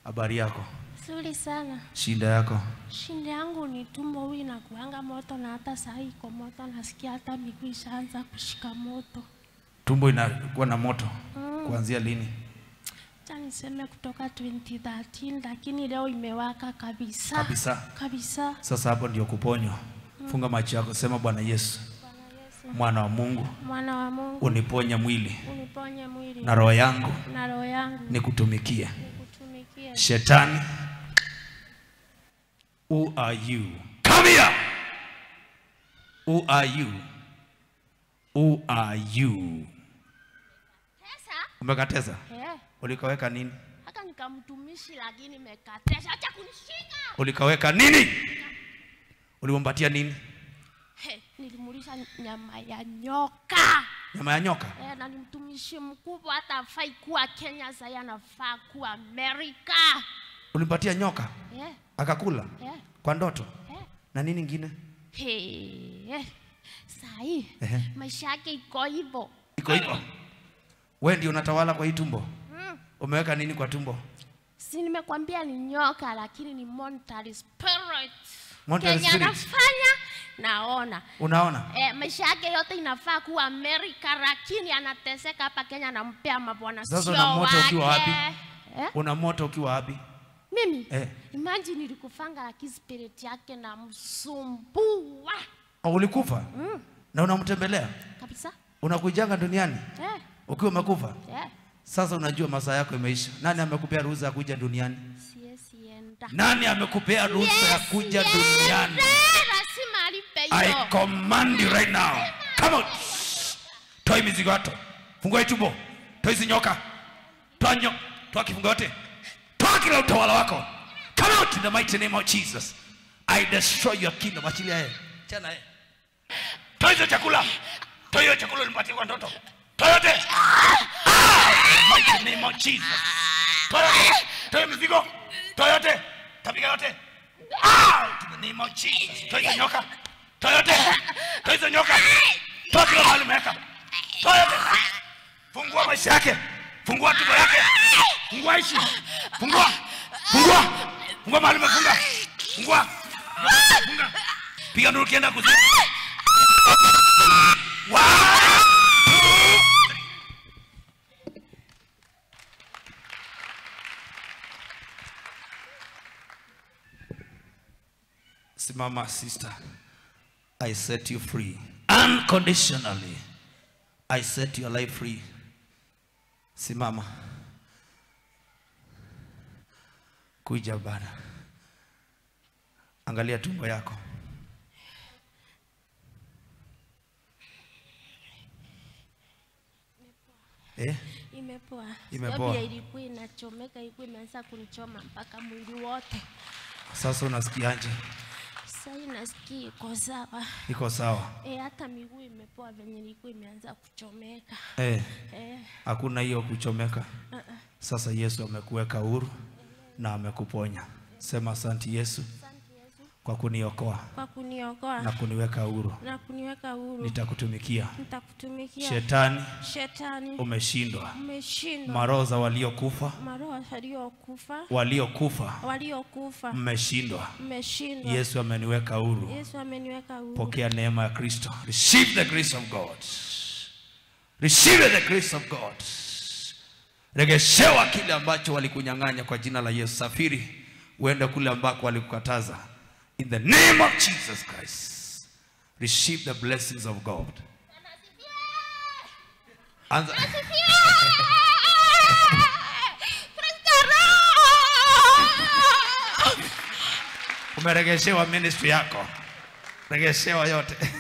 Habari yako? Nzuri sana. Shinda yako? Shinda yangu ni tumbo huyu inakuanga moto na hata saa iko moto, nasikia hata miguu ishaanza kushika moto. Tumbo inakuwa na moto kuanzia lini? Acha niseme kutoka 2013 lakini leo imewaka kabisa. Kabisa. Kabisa. Sasa hapo ndio kuponywa. Funga macho yako, sema Bwana Yesu, mwana wa Mungu, Mwana wa Mungu uniponye mwili uniponye mwili na roho yangu na roho yangu nikutumikie. nikutumikie. Shetani, who are you? Come here. Who are you? Who are you? Pesa? Umekateza? Eh, Ulikaweka nini? haka nikamtumishi lakini nimekatesha. Acha kunishika. Ulikaweka nini? Ulimpatia nini? He, nilimulisha nyama ya nyoka. Nyama ya nyoka? Eh, na ni mtumishi mkubwa, hata afai kuwa Kenya, sasa anafaa kuwa Amerika. Ulimpatia nyoka Eh, akakula eh, kwa ndoto eh. na nini ingine? He, eh. Sahi Ehe. maisha yake iko hivyo. Iko hivyo. Wewe ndio unatawala kwa hii tumbo. Mm. Umeweka nini kwa tumbo? Si nimekwambia ni nyoka, lakini ni monetary spirit. Monetary Kenya spirit. anafanya naona Unaona? Eh, maisha yake yote inafaa kuwa Amerika, lakini anateseka hapa Kenya, anampea mabwana Sasa sio una moto ukiwa wake. wapi? Eh? Una moto ukiwa wapi? Mimi Eh. imagine nilikufanga, lakini spirit yake na msumbua Oh, ulikufa mm, na unamtembelea, kabisa unakujanga duniani eh, ukiwa umekufa. eh. Sasa unajua masaa yako imeisha. Nani amekupea ruhusa ya kuja duniani? Siwezi enda. Nani amekupea ruhusa ya kuja Yes, duniani? yes, lazima alipe I hiyo. command you right now. Come out. Toa hii mizigo yote. Fungua hii tumbo. Toa hizi nyoka. Toa nyo. Toa kifungo yote. Toa kila utawala wako. Come out in the mighty name of Jesus. I destroy your kingdom. Achilia yeye. Chana yeye. Toa hizo chakula. Toa hiyo chakula ulimpatia kwa ndoto. Toa yote. Ah! In the mighty name of Jesus. Toa yote. Toa hiyo mizigo. Toa yote. Tapiga yote. Out in the name of Jesus. Toa hizo nyoka. Toa yote. Toa hizo nyoka. Toa kila mahali umeweka. Toa yote. Fungua maisha yake. Fungua tumbo yake. Fungua ishi. Fungua. Fungua. Fungua mahali umefunga. Fungua. Funga. Piga nduru kienda kuzimu. One, two, Simama sister. I set you free. Unconditionally. I set your life free. Simama. Kuja bana. Angalia tumbo yako. Eh? Imepoa. Imepoa. Sababu ya ilikuwa inachomeka, ilikuwa imeanza kunichoma mpaka mwili wote. Sasa unasikiaje? Sasa hii nasikia iko sawa. Iko sawa? E, hata miguu imepoa venye ilikuwa imeanza kuchomeka. Eh, E, hakuna hiyo kuchomeka. uh-uh. Sasa Yesu amekuweka huru na amekuponya. Sema asante Yesu Asante Yesu kwa kuniokoa kwa kuniokoa na kuniweka huru. na kuniweka huru. Nitakutumikia. Nitakutumikia. Shetani Shetani umeshindwa. umeshindwa. Maroho za waliokufa, Maroho waliokufa waliokufa waliokufa mmeshindwa. mmeshindwa. Yesu ameniweka huru. Yesu ameniweka huru. Pokea neema ya Kristo. Receive the grace of God. Receive the grace of God. Regeshewa kile ambacho walikunyang'anya kwa jina la Yesu. Safiri uende kule ambako walikukataza. In the name of Jesus Christ. Receive the blessings of God. Anza. Umeregeshewa ministry yako. Regeshewa yote.